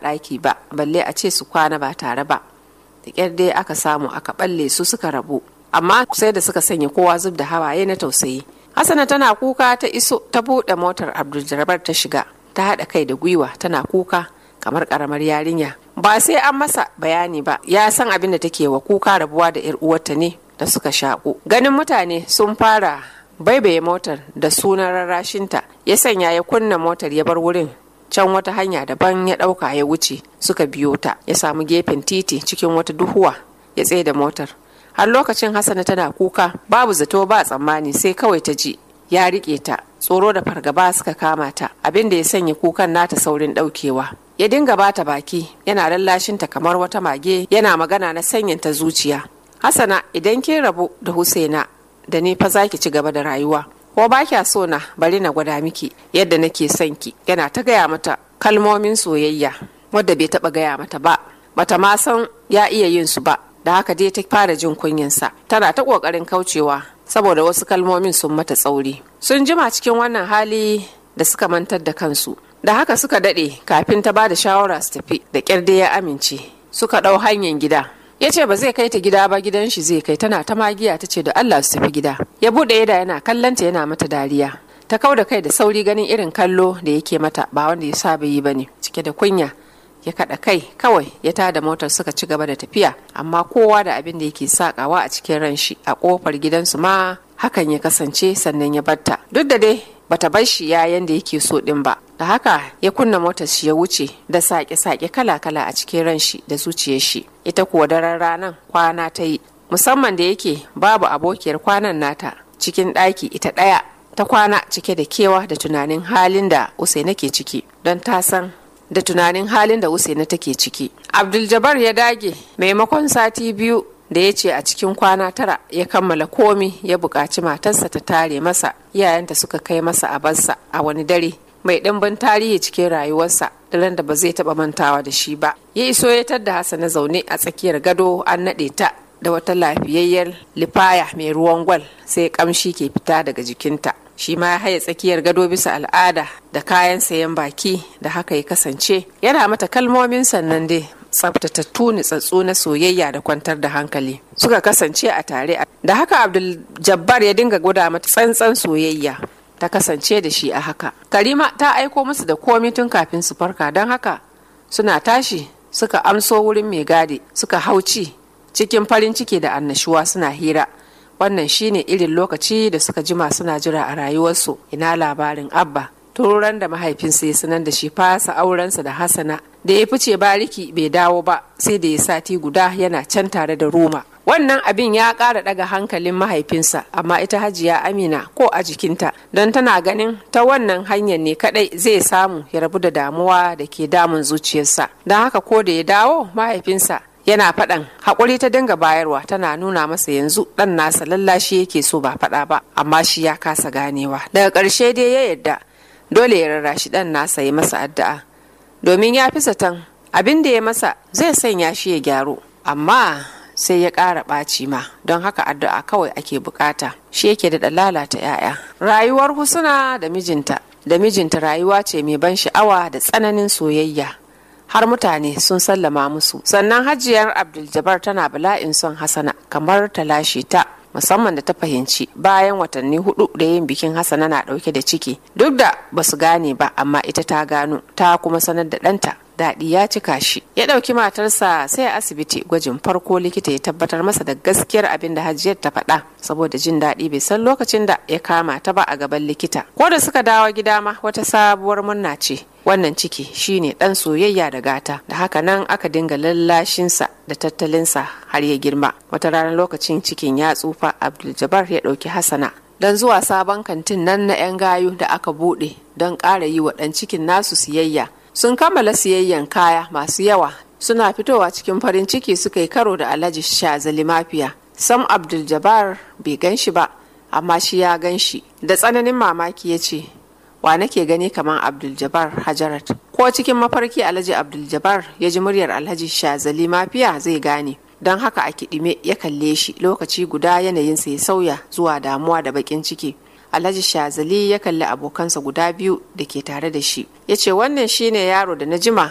ɗaki ba balle a ce su kwana ba tare ba da ƙyar dai aka samu aka balle su suka rabu amma sai da suka sanya kowa zub da hawaye na tausayi hasana tana kuka ta iso ta buɗe motar abdul ta shiga ta haɗa kai da gwiwa tana kuka kamar ƙaramar yarinya ba sai an masa bayani ba ya san abin da take wa kuka rabuwa da yar uwarta ne da suka shaƙu ganin mutane sun fara baibaye motar da sunan rarrashinta ya sanya ya kunna motar ya bar wurin can wata hanya daban ya ɗauka ya wuce suka biyo ta ya samu gefen titi cikin wata duhuwa ya tsaye da motar har lokacin hassana tana kuka babu zato ba tsammani sai kawai ta ji ya riƙe ta tsoro da fargaba suka kama ta abin da ya sanya kukan nata saurin ɗaukewa ya dinga bata baki yana lallashinta kamar wata mage yana magana na sanyanta zuciya hassana idan kin rabu da husaina da ni fa zaki ci gaba da rayuwa ko ba kya so na bari na gwada miki yadda nake son ki yana ta gaya mata kalmomin soyayya wadda bai taba gaya mata ba bata ma san ya iya yin su ba da haka dai ta fara jin kunyansa tana ta kokarin kaucewa saboda wasu kalmomin sun mata tsauri sun jima cikin wannan hali da suka mantar da kansu da haka suka dade kafin ta ba da shawara su tafi da kyar dai ya amince suka ɗau hanyar gida ya ce ba zai kai ta gida ba gidan shi zai kai tana ta magiya ta ce da Allah su tafi gida ya buɗe yada yana kallanta yana mata dariya ta kau da kai da sauri ganin irin kallo da yake mata ba wanda ya saba yi bane cike da kunya ya kaɗa kai kawai ya tada motar suka ci gaba da tafiya amma kowa da abin da yake sakawa a cikin ran shi a kofar gidansu ma hakan ya kasance sannan ya batta duk da dai bata bar shi ya yanda yake so din ba da haka ya kunna motar shi ya wuce da sake-sake kala-kala a cikin ran shi da zuciyar shi ita kuwa daren ranar kwana ta yi musamman da yake babu abokiyar kwanan nata cikin ɗaki ita ɗaya ta kwana cike da kewa da tunanin halin da usaina ke ciki don ta san da tunanin halin da usaina take ciki abdul ya dage maimakon sati biyu da ya ce a cikin kwana tara ya kammala komi ya buƙaci matarsa ta tare masa iyayenta suka kai masa a barsa a wani dare mai ɗimbin tarihi cikin rayuwarsa daren da ba zai taɓa mantawa da shi ba ya iso ya tadda hasana zaune a tsakiyar gado an naɗe ta da wata lafiyayyar lifaya mai ruwan gwal sai kamshi ke fita daga jikinta shi ma ya haye tsakiyar gado bisa al'ada da kayan sayan baki da haka ya kasance yana mata kalmomin sannan dai tsaftatattu nitsatsu na soyayya da kwantar da hankali suka kasance a tare da haka abdul jabbar ya dinga gwada mata tsantsan soyayya ta kasance da shi a haka karima ta aiko musu da komi tun kafin su farka don haka suna tashi suka amso wurin mai gadi suka hauci cikin farin ciki da annashuwa suna hira wannan shine irin lokaci da suka jima suna jira a rayuwarsu ina labarin abba turan da mahaifinsa ya sanar da shi fasa aurensa da hasana da ya fice bariki bai dawo ba sai da ya sati guda yana can tare da roma wannan abin ya ƙara ɗaga hankalin mahaifinsa amma ita hajiya amina ko a jikinta don tana ganin ta wannan hanyar ne kadai zai samu ya rabu da damuwa da ke damun zuciyarsa don haka ko da ya dawo mahaifinsa yana faɗan haƙuri ta dinga bayarwa tana nuna masa yanzu ɗan nasa lallashi yake so ba faɗa ba amma shi ya kasa ganewa daga ƙarshe dai ya yarda dole ya rarrashi ɗan nasa ya masa addu'a domin ya fi zaton abin da ya masa zai sanya shi ya gyaru amma sai ya ƙara ɓaci ma don haka addu'a kawai ake bukata shi yake da lalata 'ya'ya rayuwar husuna da mijinta da mijinta rayuwa ce mai ban sha'awa da tsananin soyayya har mutane sun sallama musu sannan hajiyar abdul tana bala'in son hasana kamar ta lashe ta musamman da ta fahimci bayan watanni hudu da yin bikin hasana na dauke da ciki duk da basu gane ba amma ita ta gano ta kuma sanar da ɗanta daɗi ya cika shi ya ɗauki matarsa sai a asibiti gwajin farko likita ya tabbatar masa da gaskiyar abin da hajiyar ta faɗa saboda jin daɗi bai san lokacin da ya kama ta ba a gaban likita ko da suka dawo gida ma wata sabuwar murna ce wannan ciki shine ɗan soyayya da gata da haka nan aka dinga lallashinsa da tattalinsa har ya girma wata ranar lokacin cikin ya tsufa abdul ya ɗauki hasana don zuwa sabon kantin nan na 'yan gayu da aka buɗe don ƙara yi wa ɗan cikin nasu siyayya sun kammala siyayyan kaya masu yawa suna fitowa cikin farin ciki suka yi karo da alhaji shazali mafiya sam abdul jabbar bai gan shi ba amma shi ya gan shi da tsananin mamaki ya ce wa nake gani kamar abdul jabbar hajarat ko cikin mafarki alhaji abdul jabbar ya ji muryar alhaji shazali mafiya zai gane don haka a kiɗime ya kalle shi lokaci guda yanayinsa ya sauya zuwa damuwa da baƙin ciki alhaji shazali ya kalli abokansa guda biyu da ke tare da shi ya ce wannan shine yaro da na jima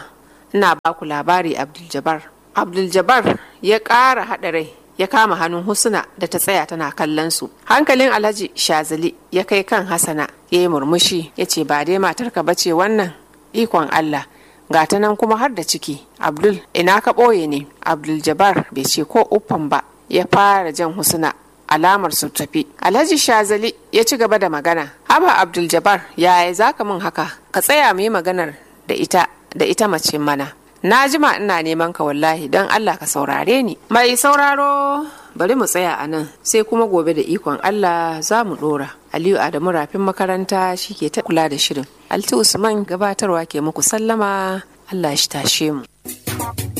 ina ba ku labari abdul abdul ya ƙara haɗa rai ya kama hannun husna da ta tsaya tana kallon su hankalin alhaji shazali ya kai kan hasana ya yi murmushi ya ce ba dai matarka ba ce wannan ikon allah ga ta nan kuma har da ciki abdul ina ka ɓoye ne abdul jabbar bai ce ko uffan ba ya fara jan husna alamar su tafi alhaji shazali ya ci gaba da magana haba abdul jabbar yaya za ka min haka ka tsaya mu yi maganar da ita da ita mace mana na jima ina neman ka wallahi don allah ka saurare ni mai sauraro bari mu tsaya a nan sai kuma gobe da ikon allah za mu dora aliyu adamu rafin makaranta shi ke ta kula da shirin alti usman gabatarwa ke muku sallama allah shi tashe mu